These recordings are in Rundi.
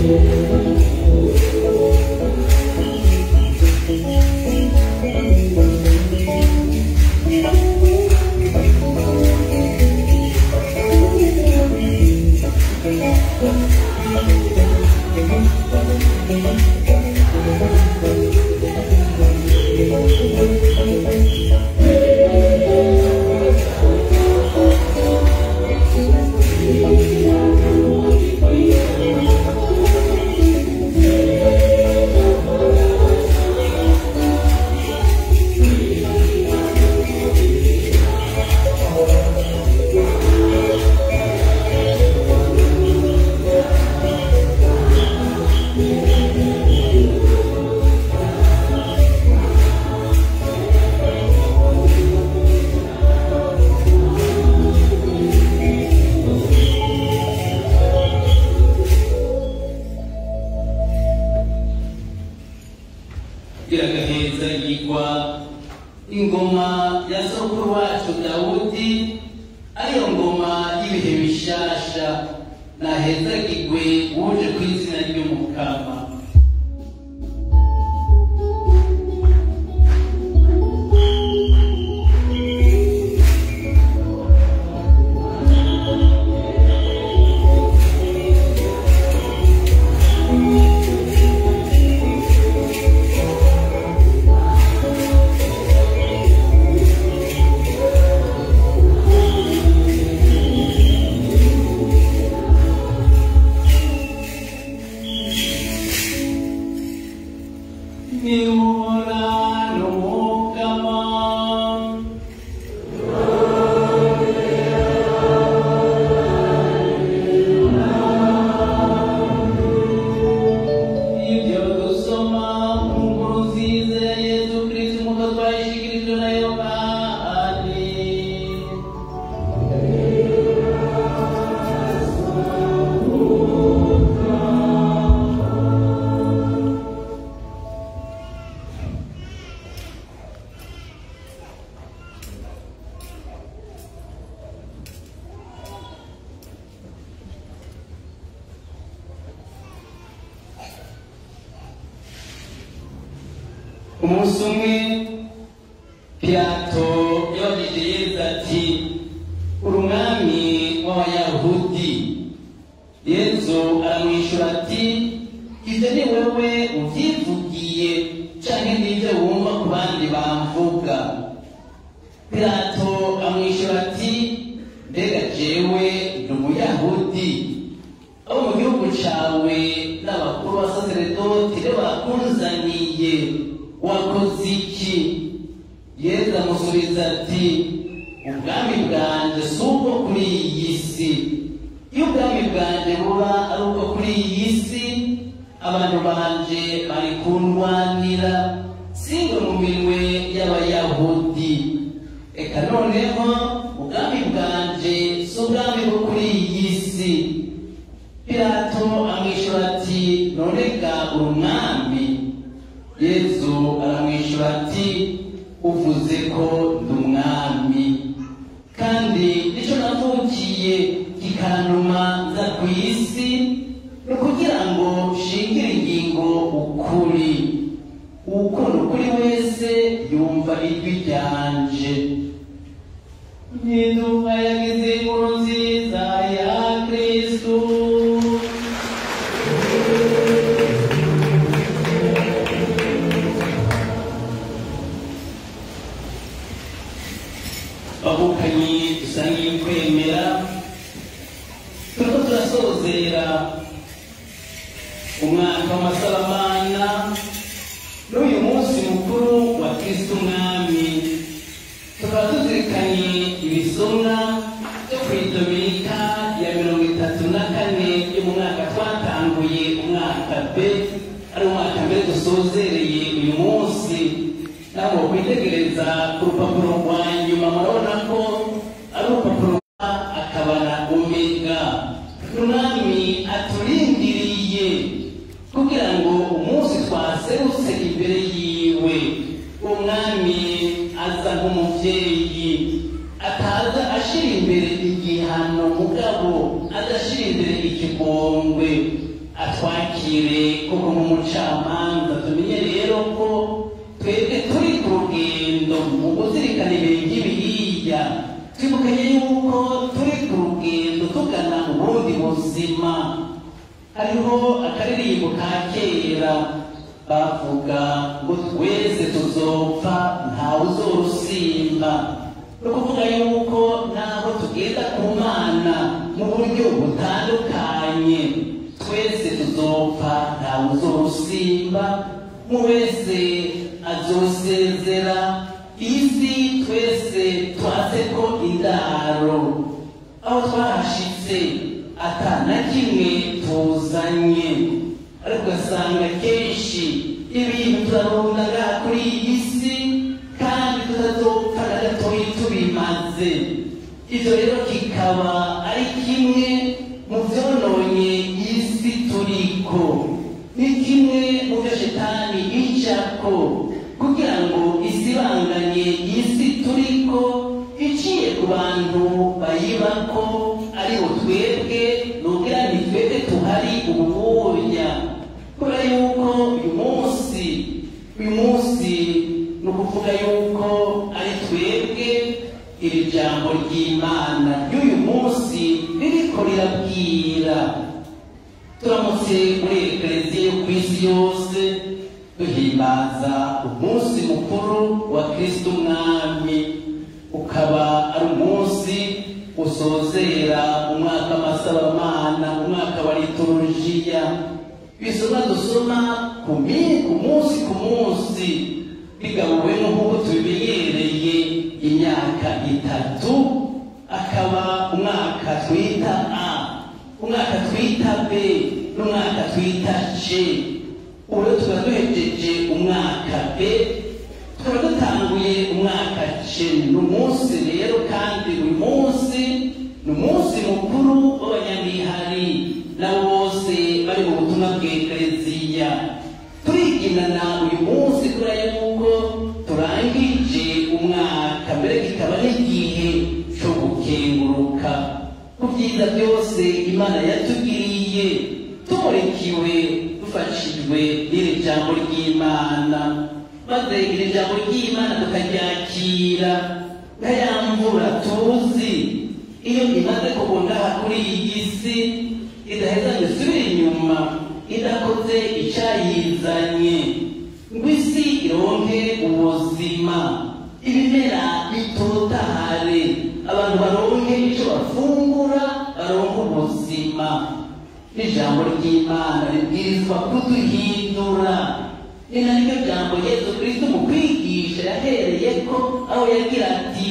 iragaheza yigwa ingoma ya sokuru wacu dawudi ariyo ngoma y'ibihe bishasha nahezagirwe wuje ku izina ry'umukama Nimurano mukama ibyo dusoma mu nkuru nziza ya yezu kristo nk'uko twayishikirijwe na yohani umunsi umwe pilato yabajije yezu ati uri umwami w'abayahudi yezu aramwishyura ati ibyo ni wowe ubyivugiye canke n'ibyo wumva ku bandi bamvuga pilato amwishyura ati mbega jewe ndi umuyahudi abo mu gihugu cawe n'abakuru b'abasaseredoti rero bakunzaniye wakoze iki yezu amusubiza ati ubwami bwanje si ubwo kuri iyi si iyo ubwami bwanje buba ari ubwo kuri iyi si abantu banje bari kundwanira singo mu minwe y'abayahudi eka noneho ubwami bwanje si ubwami bwo kuri iyi si pilato amwishyura ati none ga uri umwami yezu aramwishyura ati uvuze ko ndi umwami kandi nicyo navukiye kikantuma nza ku isi ni ukugira ngo nshingire ingingo ukuri ukunda ukuri wese yumva ijwi ryanje nyiduka yagize inkuru nziza ya kristu babukanyi dusangiye kwemera turiko turasozera umwaka w'amasalamana n'uyu munsi mukuru wa kristo umwami tukaba tuzirikanye ibisomwa byo ku idominika ya mirongo itatu na kane yo mu mwaka twatanguye umwaka b ari umwaka mbere dusozereye uyu munsi ntabwo kwitegereza ku rupapuro rwa nyuma murabona ko ari urupapuro rwa akaba na omega umwami aturindiriye kugira ngo umunsi twaserutse imbere yiwe umwami aza nk'umubyeyi ataza ashira imbere igihano mugabo adashira imbere ikigongwe atwakire koko nk'umucamanza tumenye rero ko twebwe turi ku rugendo mu kuzirikana ibintu by'ibiriya twibukanye yuko turi ku rugendo tugana mu bundi buzima hariho akaririmbo ka kera bavuga ngo twese tuzopfa ntawe uzorusimba ni ukuvuga yuko naho tugenda ku mana mu buryo butandukanye twese tuzopfa ntawe uzorusimba mu wese azosezera isi twese twase ko indaro aho twahashitse atana kimwe tuzanye ariko ugasanga kenshi ibintu turarundaga kuri iyi si kandi tutazopfa na gatoyi tubimaze ibyo rero kikaba ari kimwe mu byononye iyi si turiko ni kimwe mu byo shetani icako kugira ngo isibanganye iyi si turiko iciye ku bantu bayibako aribo twebwe nugira ni twebwe tuhari ububunya kubera yuko uyu munsi uyu munsi ni ukuvuga yuko ari twebwe iri jambo ry'imana ry'uyu munsi ririko rirabwira turamutse muri ekereziya yo ku isi yose duhimbaza umunsi mukuru wa kristo umwami ukaba ari umunsi usozera umwaka w'amasabaramana umwaka wa liturujia bisoma dusoma ku mi- ku munsi ku munsi bigabuwemo nk'uko tubimenyereye imyaka itatu akaba umwaka twita a umwaka twita b n'umwaka twita c ubu rero tuba duhejeje umwaka b tukaba dutanguye umwaka c ni umunsi rero kandi uyu munsi ni umunsi mukuru w'abanyamihari na bose bari mu butumwa bw'ekereziya turiginana uyu munsi kubera yuko turangije umwaka mbere kikaba n'igihe cyo gukenguruka ku byiza byose imana yatugiriye tumurikiwe dufashijwe n'iri jambo ry'imana maze iri jambo ry'imana tukaryakira nka ya mvura tuzi iyo imaze kubona kuri iyi si idaheza ngo isubire inyuma idakoze icyayizanye ngo isi ironke ubuzima ibimera bitotahare abantu baronke icyo bafungura baronke ubuzima n'ijambo ry'imana ribwirizwa kuduhindura ni naryo jambo yesu kristo mu kwigisha yahereye ko aho yagira ati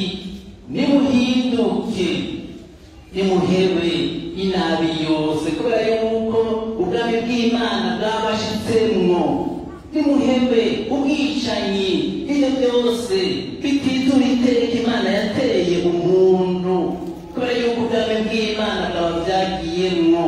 nimuhinduke nimuhebe inabi yose kubera yuko ubwami bw'imana bwabashitsemwo nimuhebe ubwicanyi ibyo byose bititura iteka imana yateye umuntu kubera yuko ubwami bw'imana bwaba byagiyemwo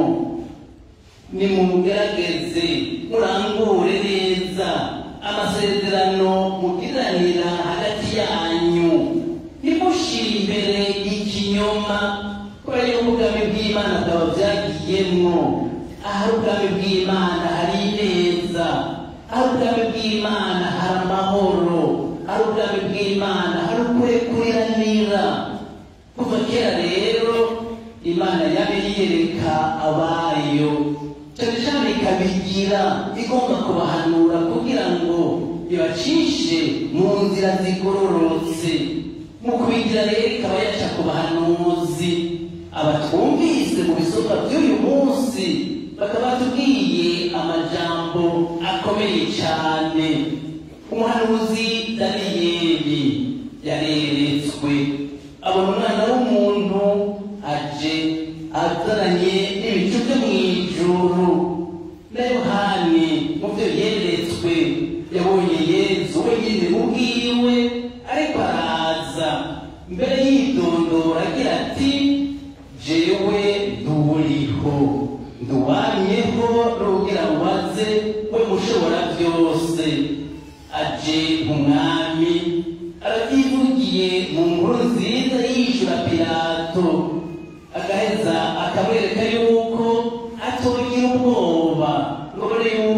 nimugerageze murangure neza amasezerano mugiranira hagati yanyu nimushire imbere ikinyoma kubera yuko ubwami bw'imana bwaba byagiyemwo ahari ubwami bw'imana hari ineza ahari ubwami bw'imana hari amahoro ahari ubwami bw'imana hari ukurekuranira kuva kera rero imana yabe yiyereka abayo cyane cyane ikabigira igomba kubahanura kugira ngo ibacishe mu nzira zigororotse mu kubigira rero ikaba yaca ku bahanuzi abatwumvise mu bisomwa by'uyu munsi bakaba batubwiye amajambo akomeye cyane umuhanuzi daniyeli yareretswe abona umwana w'umuntu aje azananye n'ibicu byo mu ijuru na yohani mu byo yeretswe yabonye yezu wenyine ubwiwe ariko araza mbere yidondora agira ati jewe nturiho nduwamyeho n'ubwira waze we mushobora byose aje umwami arabyivugiye mu nkuru nziza yishyura pilato agaheza akamwereka yuko atogira ubwoba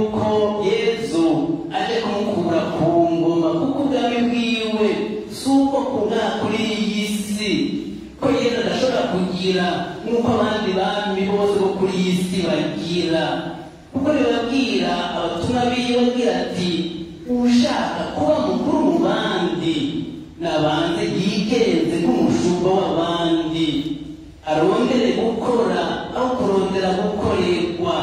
yuko yezu aje kumukura ku ngoma kuko ubwami bwiwe si uko kuba kuri iyi si ko yezu adashobora kugira nk'uko abandi bami bose bo kuri iyi si bagira kuko bibabwira abatumwa biwe agira ati ushaka kuba mukuru mu bandi nabanze yigenze nk'umushumba w'abandi arondere gukora aho kurondera gukorerwa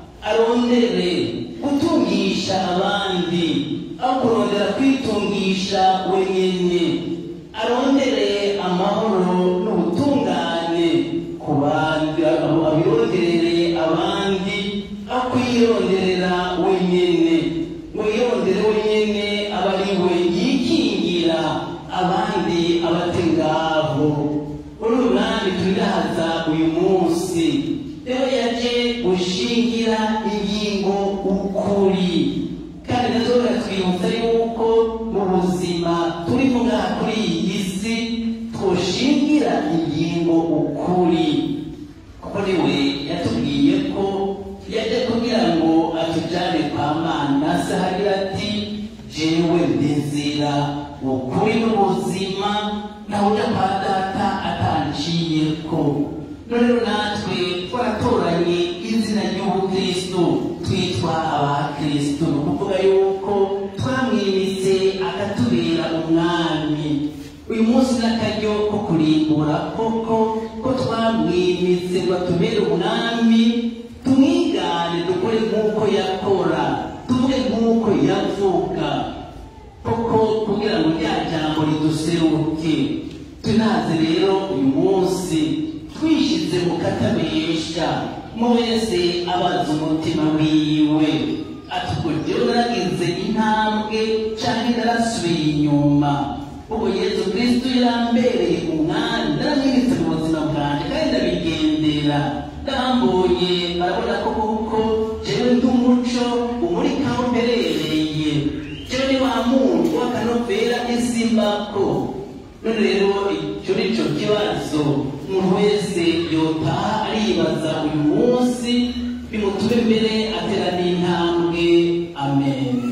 arondere gutungisha abandi aho kurondera kwitungisha wenyine arondere amahoro n'ubutungane ku bandi abironderere abandi aho kwironderera wenyine ngo yirondere wenyine aba ari we yikingira abandi abate ngaho muri uyu mwami turihaza uyu munsi rero yaje gushingira ingingo ukuri kandi nazo biratwibutsa yuko mu buzima turimo ngaha kuri iyi si twoshingira ingingo ukuri kuko niwe yatubwiye ko yaje kugira ngo atujyane kwa mana se hagira ati jewe ndizira ukuri n'ubuzima nawe ujya kwa data atanciye ko none rero natwe twaratoranye izina ry'ubukristo twitwa abakristo ni ukuvuga yuko twamwimitse akatubera umwami uyu munsi n'akaryo ko kurimbura koko ko twamwimitse ngo atubere umwami tumwigane dukore nk'uko yakora tuvuge nk'uko yavuga koko kugira ngo rya jambo riduseruke tunaze rero uyu munsi twishyize mu katabesha mu wese abaza umutima wiwe ati ubwo rero naragize intambwe cyangwa narasubiye inyuma ubwo yezu kristo yarambereye umwami naramwimitse mu buzima bwanjye kandi ndabigendera ndambonye barabona ko kuko jewe ndi umuco umurika aho mberereye jewe ni wa muntu w'akanovera isimbako none rero icyo ni cyo kibazo umuntu wese yotaha aribaza uyu munsi bimutume mbere atera n'intambwe amen